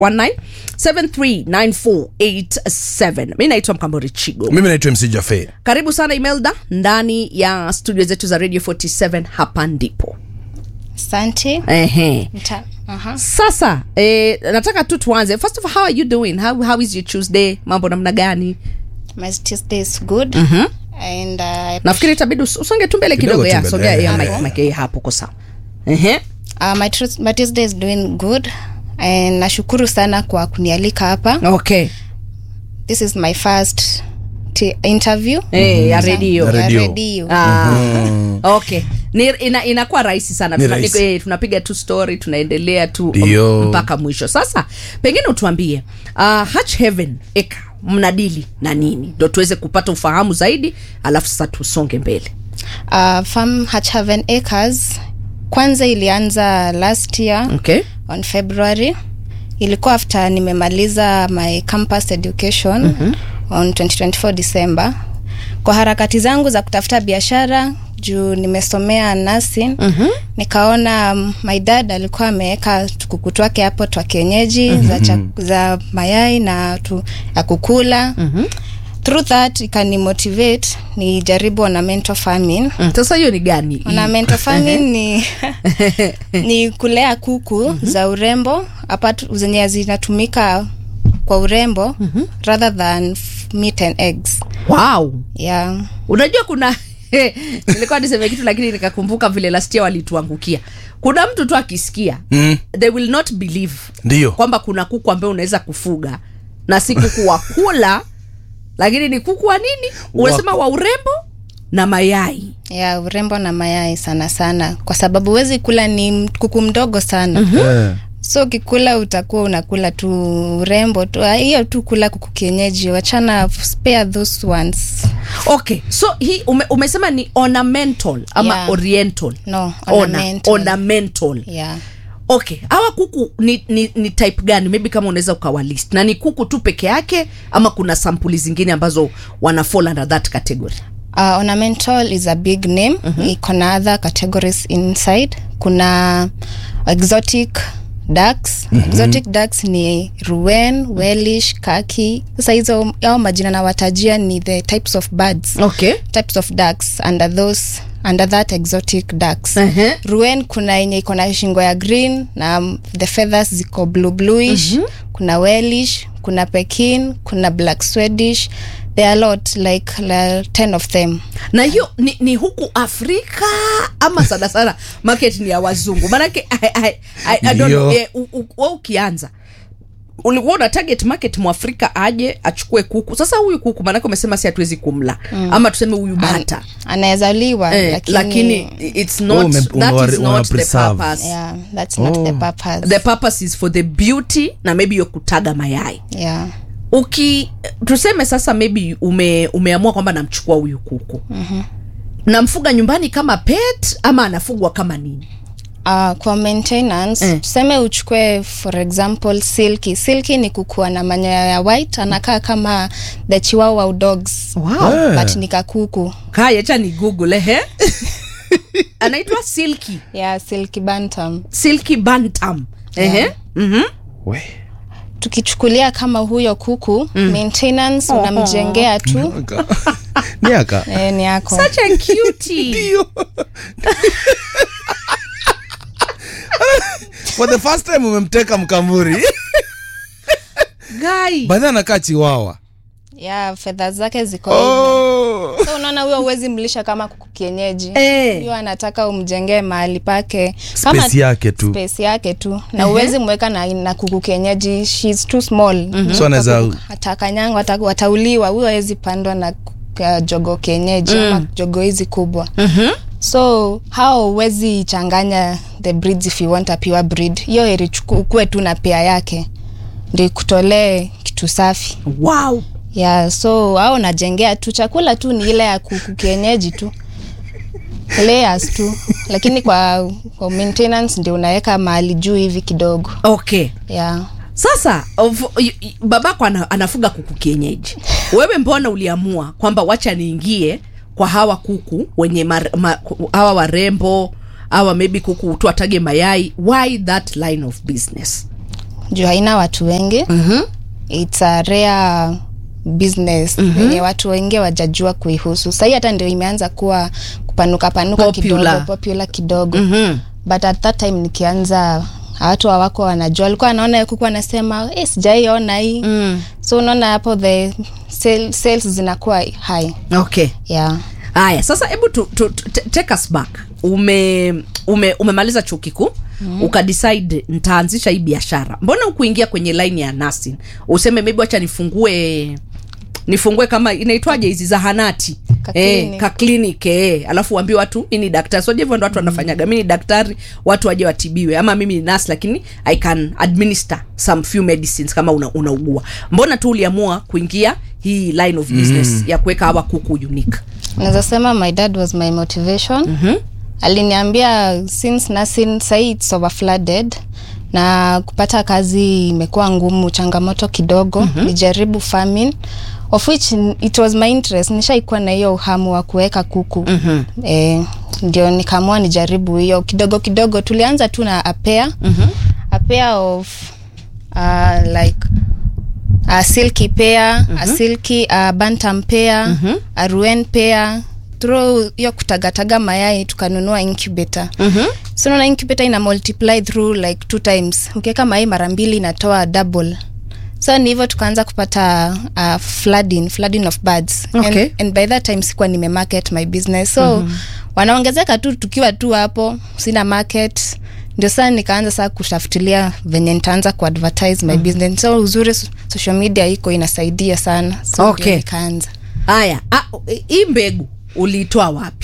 0719739487 mi naitwa mkambori chigo mimi naitwa mc jafe karibu sana imelda ndani ya studio zetu za radio 47 hapa ndipo Asante. Ehe. Nita- aha. sasa eh, nataka tu tuanze first of all how are you doing how, how is your tuesday mambo namna gani My Tuesday is good. And uh, nafikiri itabidi us- usonge tu mbele Kidogo kidogo tu ya mbele, sogea eh, ya eh. mic- mic hii hapo ko sawa Ehe. uh, my, Tues- my Tuesday is doing good. And nashukuru sana kwa kunialika hapa. okay This is my first t- interview. Eh, ya redio Ya Ya redio. redio. Ah, okay ni, ina, inakuwa rahisi sana Ni Tuna, rahisi. eh, tunapiga tu story tunaendelea tu Ndio. m- mpaka mwisho sasa pengine utuambie uh, Hutch Heaven eka mnadili na nini ndo tuweze kupata ufahamu zaidi alafu sasa tusonge mbele Uh, Farm Hatchhaven Acres kwanza ilianza last year okay on February. Ilikuwa after nimemaliza my campus education mm-hmm. on 2024 December. Kwa harakati zangu za kutafuta biashara juu nimesomea nursing mm-hmm. nikaona um, my dad alikuwa ameweka kuku twake hapo twa kienyeji mm-hmm. za, chak- za mayai na tu, ya kukula mm-hmm. through that ikanimotivate nijaribu ornamental farming Mm, sasa hiyo ni gani ornamental farming ni ni kulea kuku mm-hmm. za urembo apart zenye zinatumika kwa urembo mm-hmm. rather than f- meat and eggs wow yeah unajua kuna nilikuwa niseme kitu lakini nikakumbuka vile lastia walituangukia kuna mtu tu akisikia Mm. they will not believe Ndio. kwamba kuna kuku ambaye unaweza kufuga na si kuku wa kula lakini ni kuku wa nini unasema wa urembo na mayai ya urembo na mayai sana sana kwa sababu huwezi kula ni m- kuku mdogo sana mm-hmm. Eh. so ukikula utakuwa unakula tu urembo tu Ah, hiyo tu kula kuku kienyeji wachana spare those ones okay so hii ume, umesema ni ornamental ama Yeah. oriental no Ona- ornamental. ornamental yeah okay hawa kuku ni, ni, ni type gani maybe kama unaweza ukawalist na ni kuku tu peke yake ama kuna sampuli zingine ambazo wana fall under that category Uh, ornamental is a big name mm-hmm. iko na other categories inside kuna exotic ducks mm-hmm. exotic ducks ni ruen wellish kaki sasa hizo ao majina nawatajia ni the types of birds okay types of ducks under those under that exotic ducks Ehe. ruen kuna yenye iko na shingo ya green na um, the feathers ziko blue bluish mm-hmm. kuna wellish kuna pekin kuna black swedish there are a lot like, like 10 of them na hiyo ni, ni huku afrika ama sana sana market ni ya wazungu manake I, I, I, I don't know, Ndio. eh, u- u- wewe ukianza ulikuwa una target market mwafrika aje achukue kuku sasa huyu kuku maanake umesema si hatuwezi kumla mm. ama tuseme huyu bata anaweza liwa eh, lakini, lakini it's not, Oh, ume- that umewa- is not the unawapreserve. purpose yeah, that's not the purpose the purpose is for the beauty na maybe yo kutaga mayai yeah uki tuseme sasa maybe ume, umeamua kwamba namchukua huyu kuku mm-hmm. namfuga nyumbani kama pet ama anafugwa kama nini Uh, kwa maintenance Eh. tuseme uchukue for example silky silky ni kukua na manyoya ya white anakaa kama the chihuahua dogs wow. Eh. but ni kakuku kaya cha ni google ehe anaitwa silky yeah silky bantam silky bantam ehe mm-hmm. We. tukichukulia kama huyo kuku mm. maintenance unamjengea tu miaka eh, ni yako such a cutie Ndio. for the first time umemteka mkamuri guy baadhi anakaa chiwawa yeah fedha zake ziko hivyo oh. so unaona huyo uwezi mlisha kama kuku kienyeji Eh. hiyo anataka umjengee mahali pake kama space yake tu space yake tu na uwezi mweka na, na kuku kienyeji shes too small mm-hmm. So anaweza- atakanyangwa ata, watauliwa huyo awezi pandwa na uh, jogo kienyeji mm. ama jogo hizi kubwa mm-hmm. so hao uwezi changanya the breeds if you want a pure breed hiyo eri ukue tu na pea yake ndi kutolee kitu safi wow yeah so au najengea tu chakula tu ni ile ya kuku kienyeji tu layers tu lakini kwa, kwa maintenance ndio unaweka mahali juu hivi kidogo okay yeah sasa of, y, y, babako ana, anafuga kuku kienyeji wewe mbona uliamua kwamba wacha niingie kwa hawa kuku wenye mar, ma, hawa warembo hawa maybe kuku tu atage mayai why that line of business juu haina watu wengi Mhm. its a rare business yenye watu wengi wajajua kuihusu sahii hata ndio imeanza kuwa kupanuka panuka Popular. kidogo popular kidogo Mhm. but at that time nikianza watu hawako wanajua walikuwa wanaona kuku wanasema eh, sijaiona hii Mm. so unaona hapo the sale, sales zinakuwa high okay yeah haya sasa hebu tu, tu, tu, t- take us back ume, ume umemaliza chuo kikuu mm. ukadecide ntaanzisha hii biashara mbona ukuingia kwenye line ya nursing useme maybe wacha nifungue nifungue kama inaitwaje hizi zahanati Ka eh, clinic. ka clinic eh, alafu waambie watu mi ni daktari soje hivyo ndo watu wanafanyaga mi ni daktari watu waje watibiwe ama mimi ni nurse lakini i can administer some few medicines kama una, unaugua mbona tu uliamua kuingia hii line of business mm. ya kuweka hawa kuku unique naweza sema my dad was my motivation mm-hmm. aliniambia since nursing sahii its overflooded na kupata kazi imekuwa ngumu changamoto kidogo mm-hmm. nijaribu farming of which it was my interest nishaikuwa na hiyo uhamu wa kuweka kuku mm-hmm. eh, ndio nikaamua nijaribu hiyo kidogo kidogo tulianza tu na apea mm-hmm. apea of uh, like a silky pair mm-hmm. a silky a bantam pair mm-hmm. a ruen pair through hiyo kutagataga mayai tukanunua incubator mm-hmm. so naona incubator ina multiply through like two times ukiweka mayai mara mbili inatoa double so ni hivyo tukaanza kupata uh, flooding flooding of birds Okay. and, and by that time sikuwa nime market my business so mm-hmm. wanaongezeka tu tukiwa tu hapo sina market ndio saa nikaanza saa kutafutilia venye nitaanza kuadvertise my mm. business so uzuri so- social media iko inasaidia sana so Okay. ndio nikaanza haya ah, hii mbegu uliitoa wapi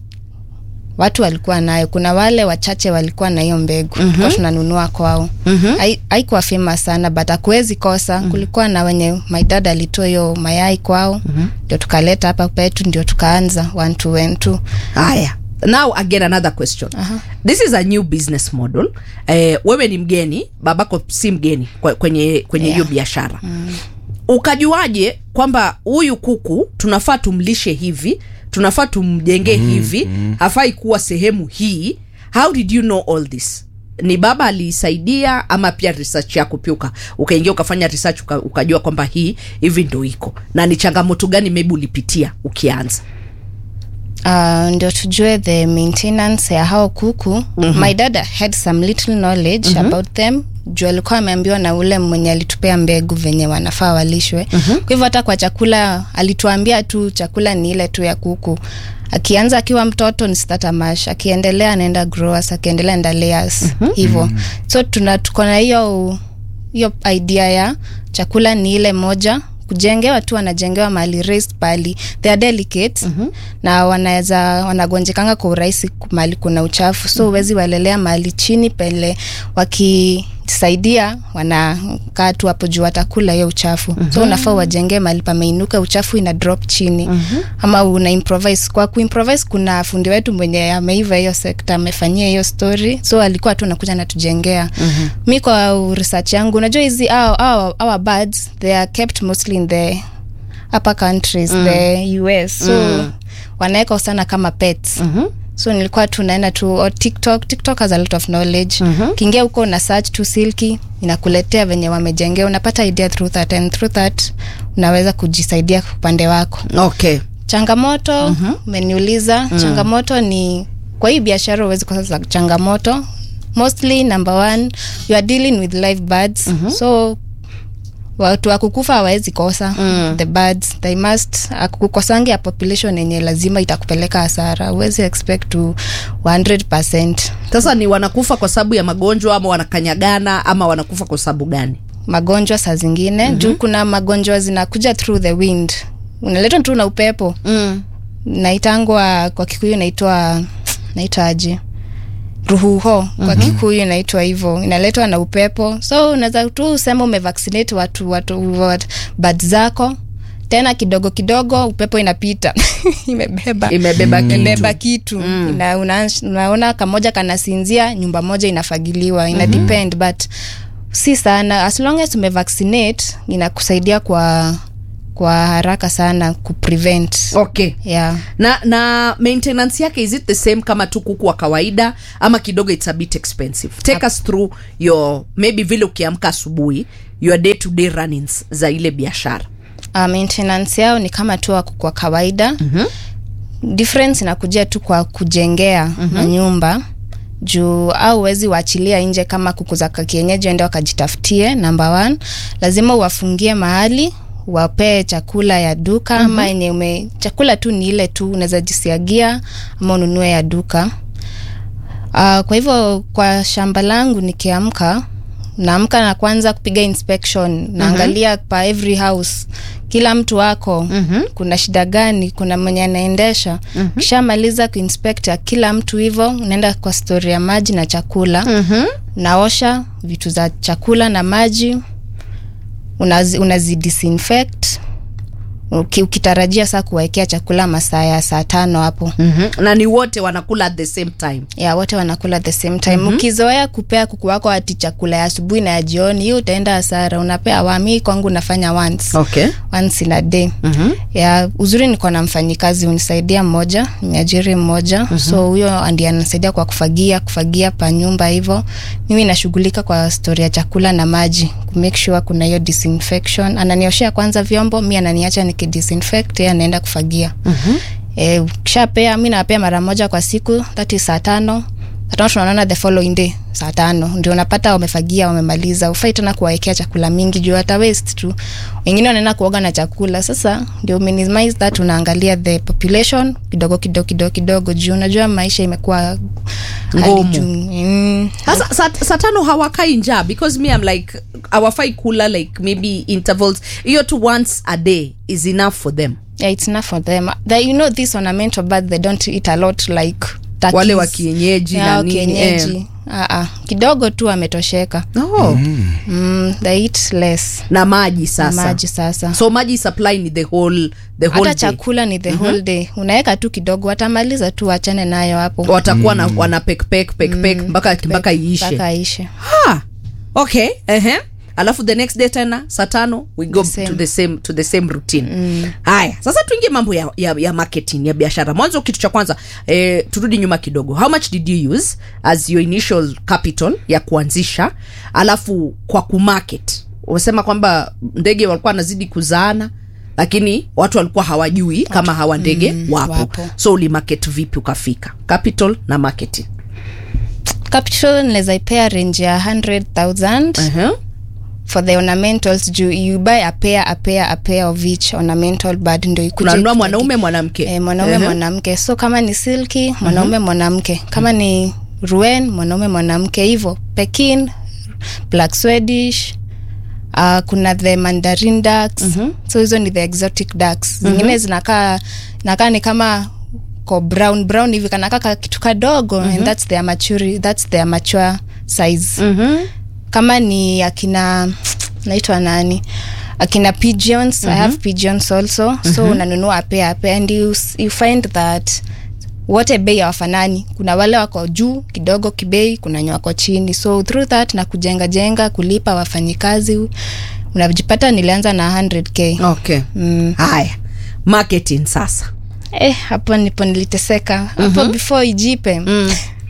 watu walikuwa nayo kuna wale wachache walikuwa na hiyo mbegu mm-hmm. tunanunua kwao mm-hmm. haikuwa famous sana but akuwezi kosa mm-hmm. kulikuwa na wenye my dad alitoa hiyo mayai kwao ndio mm-hmm. tukaleta hapa petu ndio tukaanza one to one two haya now again another question uh-huh. this is a new business model eh, wewe ni mgeni babako si mgeni kwe- kwenye kwenye hiyo Yeah. biashara mm. ukajuaje kwamba huyu kuku tunafaa tumlishe hivi tunafaa tumjengee mm, hivi mm. hafai kuwa sehemu hii how did you know all this ni baba aliisaidia ama pia research yako pia uka- ukaingia ukafanya research uka, ukajua kwamba hii hivi ndo iko na ni changamoto gani maybe ulipitia ukianza uh, ndio tujue the maintenance ya hao kuku mm-hmm. my dad had some little knowledge mm-hmm. about them juu alikuwa ameambiwa na ule mwenye alitupea mbegu venye wanafaa walishwe mm-hmm. kwa hivyo hata kwa chakula alituambia tu chakula ni ile tu ya kuku akianza akiwa mtoto ni starter mash akiendelea anaenda growers akiendelea enda layers mm-hmm. hivyo so tuna tuko na hiyo hiyo idea ya chakula ni ile moja kujengewa tu wanajengewa mahali raised pali they are delicate mm-hmm. na wanaweza wanagonjekanga kwa urahisi mahali kuna uchafu so huwezi mm-hmm. walelea mahali chini pele wakisaidia wanakaa tu hapo juu watakula hiyo uchafu mm-hmm. so unafaa wajengee mahali pameinuka uchafu ina drop chini mm-hmm. ama una improvise kwa kuimprovise kuna fundi wetu mwenye ameiva hiyo sekta amefanyia hiyo story so alikuwa tu nakuja natujengea mm-hmm. mi kwa research yangu unajua hizi our, our, our birds they are kept mostly in the upper countries mm. the us so mm. wanaweka sana kama pets mm-hmm so nilikuwa tu naenda tu or tiktok tiktok has a lot of knowledge mm-hmm. kiingia huko una search tu silki inakuletea venye wamejengea unapata idea through that and through that unaweza kujisaidia upande wako okay changamoto umeniuliza mm-hmm. changamoto ni kwa hii biashara huwezi kosa za changamoto mostly number one you are dealing with live birds mm-hmm. so watu wakukufa hawawezi kosa mm. the birds they must akukosangi ya population yenye lazima itakupeleka hasara huwezi expect to 100 sasa ni wanakufa kwa sababu ya magonjwa ama wanakanyagana ama wanakufa kwa sababu gani magonjwa saa zingine mm-hmm. juu kuna magonjwa zinakuja through the wind unaletwa tu na upepo mm. naitangwa kwa kikuyu inaitwa naitwaje ruhuho kwa mm-hmm. kikuyu inaitwa hivyo inaletwa na upepo so unaweza tu usema umevaccinate watu watu wat, bad zako tena kidogo kidogo upepo inapita imebeba Imebeba kitu. imebeba kitu mm. Ina, una, unaona kamoja kanasinzia nyumba moja inafagiliwa ina mm-hmm. depend but si sana as long as umevaccinate inakusaidia kwa kwa haraka sana kuprevent okay yeah. na na maintenance yake is it the same kama tu kuku wa kawaida ama kidogo it's a bit expensive take us through your maybe vile ukiamka asubuhi your day to day runnings za ile biashara uh, maintenance yao ni kama tu wako kwa kawaida mm-hmm. difference inakuja tu kwa kujengea mm-hmm. manyumba juu au wezi waachilia nje kama kuku za kienyeji ende wakajitafutie number one lazima uwafungie mahali wapee chakula ya duka mm-hmm. ama yenye ume chakula tu ni ile tu unaweza jisiagia ama ununue ya duka Uh, kwa hivyo kwa shamba langu nikiamka naamka na kwanza kupiga inspection naangalia pa every house kila mtu wako mm-hmm. kuna shida gani kuna mwenye anaendesha mm-hmm. kishamaliza kuinspekta kila mtu hivo unaenda kwa stori ya maji na chakula mm-hmm. naosha vitu za chakula na maji unazi, unazi disinfect Uki, ukitarajia saa kuwaekea chakula masaa ya saa tano hapo mm-hmm. na ni wote wanakula at the same time ya wote wanakula the same time mm-hmm. ukizoea kupea kuku wako ati chakula ya asubuhi na ya jioni hiyo utaenda hasara unapea wami kwangu nafanya once okay once in a day mm-hmm. ya uzuri niko na mfanyikazi unisaidia mmoja niajiri mmoja mm-hmm. so huyo ndi anasaidia kwa kufagia kufagia pa nyumba hivo mimi nashughulika kwa stori ya chakula na maji kumake sure kuna hiyo disinfection ananioshea kwanza vyombo mi ananiacha nikidisinfect yeye anaenda kufagia mm-hmm. e, kishapea mi napea mara moja kwa siku thati saa tano saa tano tunaonana the following day saa tano ndio unapata wamefagia wamemaliza ufai tena kuwaekea chakula mingi juu hata waste tu wengine wanaenda kuoga na chakula sasa ndio minimize that unaangalia the population kidogo kidogo kidogo kidogo juu unajua maisha imekuwa hali Ngumu. juu. mm. sasa saa saa tano hawakai njaa because me I'm like hawafai kula like maybe intervals hiyo tu once a day is enough for them yeah, it's enough for them the, you know this ornamental bird they don't eat a lot like turkeys. Wale wa kienyeji yeah, na wa nini, kienyeji. eh. Ah, ah. kidogo tu ametosheka oh. mm, they eat less na maji sasa maji sasa so maji supply ni the whole the whole hata day chakula ni the mm-hmm. whole day unaweka tu kidogo watamaliza tu wachane nayo hapo watakuwa na wana pek pek pek pek mpaka mpaka iishe mpaka ishe ha okay ehe alafu the next day tena saa tano we go The same. to the same to the same routine haya sasa tuingie mambo ya, ya, ya marketing ya biashara mwanzo kitu cha kwanza eh, turudi nyuma kidogo how much did you use as your initial capital ya kuanzisha alafu kwa kumarket umesema kwamba ndege walikuwa wanazidi kuzaana lakini watu walikuwa hawajui kama hawa ndege Mm, wapo. wapo. so ulimarket vipi ukafika capital na marketing capital naweza ipea range ya 100000 uh-huh. for the ornamentals juu you buy a pair a pair a pair of each ornamental bird ndio ikuje unanunua ikitaki- mwanaume mwanamke eh, mwanaume Ehe. mwanamke so kama ni silki mwanaume mwanamke kama ni ruen mwanaume mwanamke hivyo pekin black swedish Uh, kuna the mandarin ducks mm-hmm. so hizo ni the exotic ducks zingine mm-hmm. zinakaa nakaa ni kama ko brown brown hivi kanakaa ka kitu kadogo mm-hmm. and that's their mature, that's their mature size Mhm. kama ni akina naitwa nani akina pigeons mm-hmm. i have pigeons also mm-hmm. so unanunua apea apea and you, you find that wote bei hawafanani kuna wale wako juu kidogo kibei kuna wenye wako chini so through that na kujenga jenga kulipa wafanyikazi unajipata nilianza na 100k okay mm. haya marketing sasa eh, hapo nipo niliteseka hapo mm-hmm. before ijipe mm.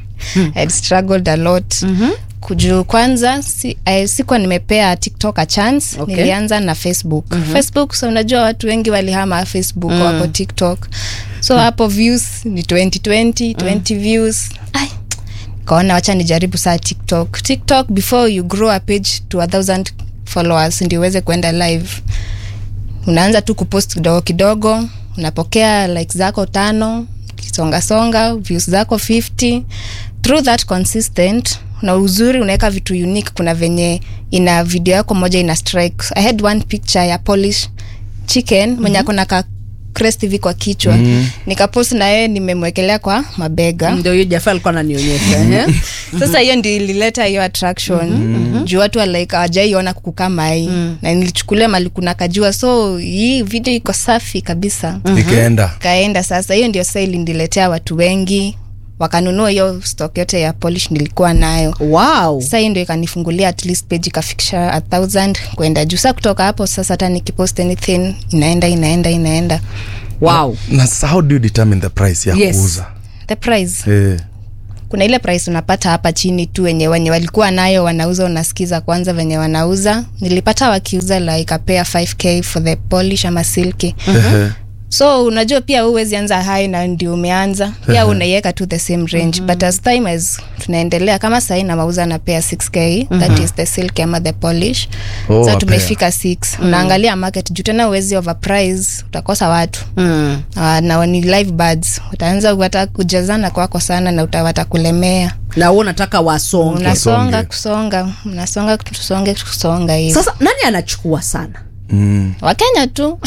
I struggled a lot mm-hmm kujuu kwanza si, eh, sikuwa nimepea tiktok a chance Okay. nilianza na facebook mm-hmm. facebook so unajua watu wengi walihama facebook mm. wako tiktok so hapo views ni 2020 20 views Ai, kaona wacha nijaribu saa tiktok tiktok before you grow a page to a thousand followers ndio uweze kuenda live unaanza tu kupost kidogo kidogo unapokea like zako tano kisongasonga views zako 50 through that consistent na uzuri unaweka vitu unique kuna venye ina video yako moja ina strike i had one picture ya polish chicken mm-hmm. mwenye akona ka crest hivi kwa kichwa mm-hmm. nikapost na yeye nimemwekelea kwa mabega ndio hiyo jafa alikuwa ananionyesha ehe. sasa hiyo ndio ilileta hiyo attraction mm-hmm. juu watu wa like hawajaiona kuku kama hii mm. na nilichukulia mali kuna kajua so hii video iko safi kabisa ikaenda kaenda sasa hiyo ndio sasa iliniletea watu wengi wakanunua hiyo stock yote ya polish nilikuwa nayo wow sasa hii ndio ikanifungulia at least page ikafikisha a thousand kwenda juu sa kutoka hapo sasa hata nikipost anything inaenda inaenda inaenda wow na sasa how do you determine the price ya Yes. kuuza the price eh. kuna ile price unapata hapa chini tu wenye wenye walikuwa nayo wanauza unasikiza kwanza venye wanauza nilipata wakiuza like a pair 5k for the polish ama silky Ehe. so unajua pia huwezi anza high na ndio umeanza pia unaiweka tu the same range but as time as tunaendelea kama sahii namauza na pea 6k that is the silk ama the polish Oh, sa a tumefika 6 unaangalia market juu tena uwezi overprice utakosa watu mm. uh, na ni live birds utaanza wata kujazana kwako sana na uta- watakulemea na huo nataka wasonge unasonga Wasonge. kusonga mnasonga tusonge kusonga hivi sasa nani anachukua sana Mm. wakenya tu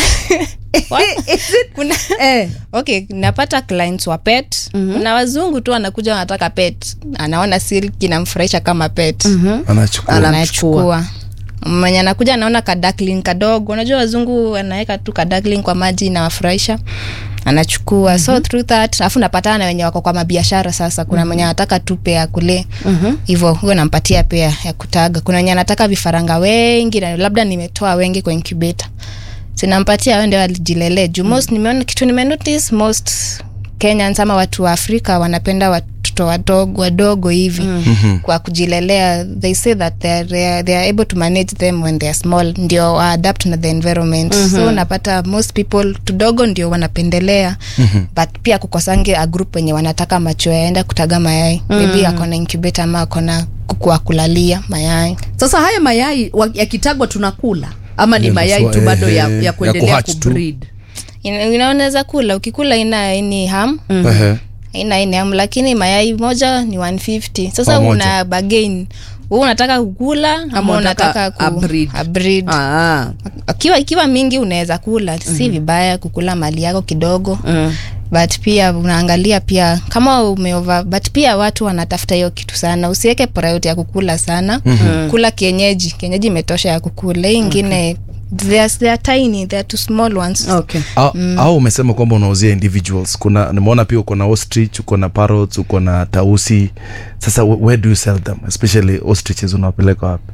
Wa- kuna eh. okay napata clients wa pet mm-hmm. kuna wazungu tu wanakuja wanataka pet anaona silki namfurahisha kama pet mm-hmm. anachukua Ana- anachukua mwenye anakuja anaona kadakling kadogo unajua wazungu wanaweka tu kadakling kwa maji nawafurahisha anachukua mm-hmm. so through that alafu napatana na wenye wako kwa mabiashara sasa kuna mwenye anataka tu pea kule hivo huyo nampatia pea ya kutaga kuna wenye anataka vifaranga wengi na labda nimetoa wengi kwa incubator sinampatia wao ndio alijilelee juu most nimeona kitu nimenotice most kenyans ama watu wa afrika wanapenda watoto wadogo wadogo hivi mm-hmm. kwa kujilelea they say that they are, they are, they are able to manage them when they are small ndio waadapt na the environment mm-hmm. so unapata most people tudogo ndio wanapendelea mm-hmm. but pia kukosange a group wenye wanataka macho yaenda kutaga mayai mm-hmm. maybe akona incubator ama akona kuku wa kulalia mayai sasa haya mayai wa- yakitagwa tunakula ama ni Yeah, mayai that's tu why- bado ya, eh, ya ya kuendelea kuhatch tu. kubreed Ina- inaoneza kula ukikula ina ini ham Ehe. ina ini ham lakini mayai moja ni 150 sasa Kwa moja. una bagain huu unataka kukula ama unataka unataka a ku, breed. a breed. ah. akiwa ikiwa mingi unaweza kula si vibaya kukula mali yako kidogo mm. but pia unaangalia pia kama umeova but pia watu wanatafuta hiyo kitu sana usiweke priority ya kukula sana mm-hmm. kula kienyeji kienyeji imetosha ya kukula hii ingine they are, they are tiny they are too small ones okay au, au umesema kwamba unauzia individuals kuna nimeona pia uko na ostrich uko na parrots uko na tausi sasa wh- where do you sell them especially ostriches unawapeleka wapi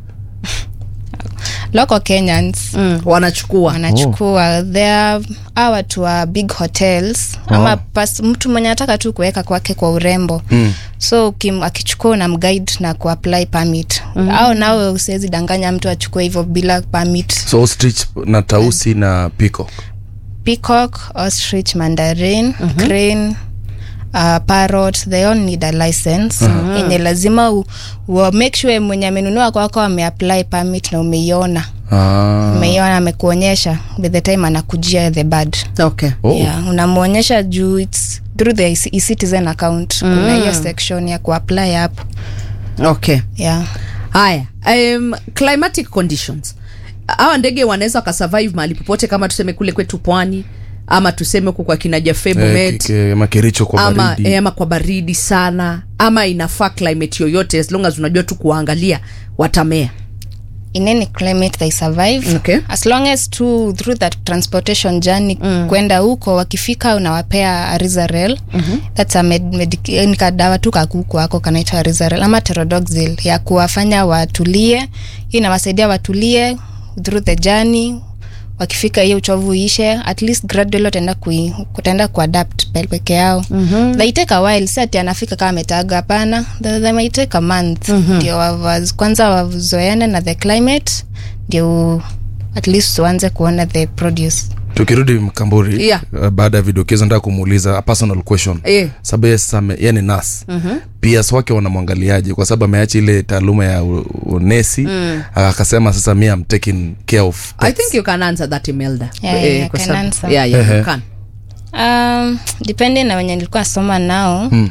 local kenyans mm. wanachukua wanachukua oh. thea a watu wa big hotels oh. ama pas, mtu mwenye anataka tu kuweka kwake kwa urembo mm. so kim, akichukua una mguide na kuapply permit mm. au nawe usiwezi danganya mtu achukue hivyo bila permit so ostrich na tausi na peacock peacock ostrich mandarin mm-hmm. crane Uh, parrot they all need a license uh-huh. yenye lazima u, u, make sure mwenye amenunua kwako ameapply permit na umeiona ah. umeiona amekuonyesha by the time anakujia the bird okay oh. yeah, unamwonyesha juu its through the e- e-citizen account mm. kuna hiyo section ya kuapply hapo okay yeah. haya um, climatic conditions hawa ndege wanaweza wakasurvive mahali popote kama tuseme kule kwetu pwani ama tuseme huku kwa kina Jaffe eh, Bomet ki- ki- makericho kwa ama, baridi eh, ama kwa baridi sana ama inafaa climate yoyote as long as unajua tu kuangalia watamea in any climate they survive Okay. as long as to through that transportation journey mm. kwenda huko wakifika unawapea arizarel mm-hmm. thats a med, medic, ni kadawa tu kakuku ako kanaitwa arizarel ama terodoxil ya kuwafanya watulie hii inawasaidia watulie through the journey wakifika hiyo uchovu ishe at least gradually wataenda kui, kutaenda kuadapt pe- peke yao mm-hmm. they take a while si ati anafika kama ametaga hapana they, they might take a month mm-hmm. ndio wavaz, kwanza wazoeane na the climate ndio at least tuanze kuona the produce tukirudi mkamburi Yeah. uh, baada ya vidokezo nataka kumuuliza a personal question Eh. sababu yeye sasa ame- yeye ni nas mm-hmm. ps wake wanamwangaliaje kwa sababu ameacha ile taaluma ya u- unesi mm. akasema sasa mi am taking care of i pets. think you can answer that imelda Yeah, yeah, I kwa can sababu- answer. yeah, yeah, you Ehe. can. um, depending na wenye nilikuwa nasoma nao hmm.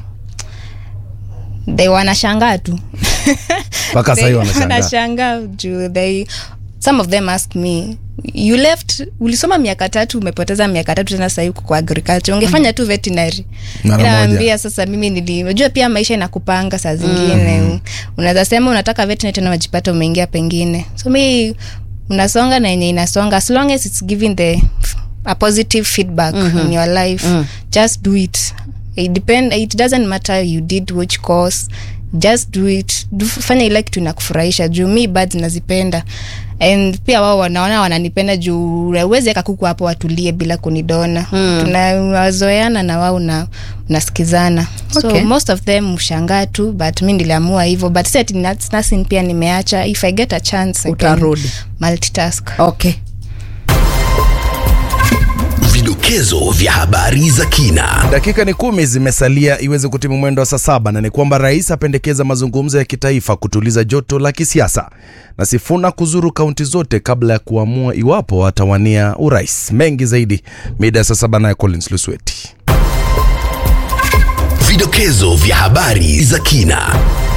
they wanashangaa tu mpaka sahii They wanashangaa wanashangaa juu they some of them ask me you left ulisoma miaka tatu umepoteza miaka tatu tena sahii uko kwa agriculture ungefanya tu veterinary Mara moja. nawambia sasa mimi nili unajua pia maisha inakupanga saa zingine mm. unaweza sema unataka veterinary tena unajipata umeingia pengine so mi unasonga na yenye inasonga as long as it's giving the a positive feedback mm-hmm. in your life mm. just do it it depend it doesn't matter you did which course just do it do, fanya ile kitu inakufurahisha juu mi birds nazipenda and pia wao wanaona wananipenda juu uwezi eka kuku hapo watulie bila kunidona mm. tunawazoeana na wao na unasikizana so Okay. most of them ushangaa tu but mi niliamua hivyo but si ati nuts- nursing pia nimeacha if i get a chance I can Utarudi. multitask okay Vidokezo vya habari za kina. dakika ni kumi zimesalia iweze kutimu mwendo wa saa saba na ni kwamba rais apendekeza mazungumzo ya kitaifa kutuliza joto la kisiasa na Sifuna kuzuru kaunti zote kabla ya kuamua iwapo atawania urais. Mengi zaidi mida ya saa saba, naye Collins Lusweti. Vidokezo vya habari za kina.